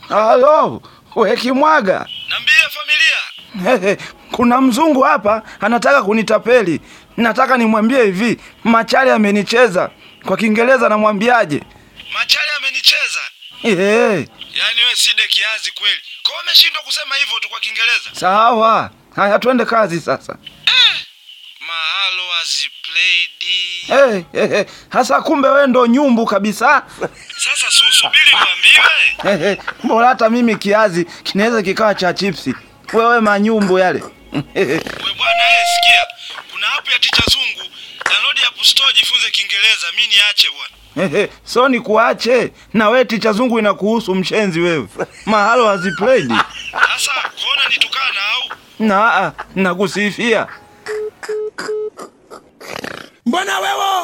Halo, we Kimwaga. Nambie familia. Hehe, kuna mzungu hapa anataka kunitapeli. Nataka nimwambie hivi, Machale amenicheza. Kwa Kiingereza namwambiaje? Machale amenicheza. Ehe, Yaani wewe side kiazi kweli. Kwa hiyo umeshindwa kusema hivyo tu kwa Kiingereza. sawa. Haya, twende kazi sasa. Mahalo has played. Hey, hey, hey. Hasa kumbe we ndo nyumbu kabisa. Sasa si usubiri uambiwe. Hey, hey. Mbona hata mimi kiazi kinaweza kikawa cha chipsi. Wewe manyumbu yale. Hey, hey. We bwana eh, sikia. Kuna app ya Ticha Zungu. Download App Store jifunze Kiingereza. Mimi niache bwana. Hey, hey. So ni kuache na we ticha zungu inakuhusu mshenzi wewe. Mahalo haziplayed. Sasa kuona nitukana au? Na nakusifia. Mbona wewe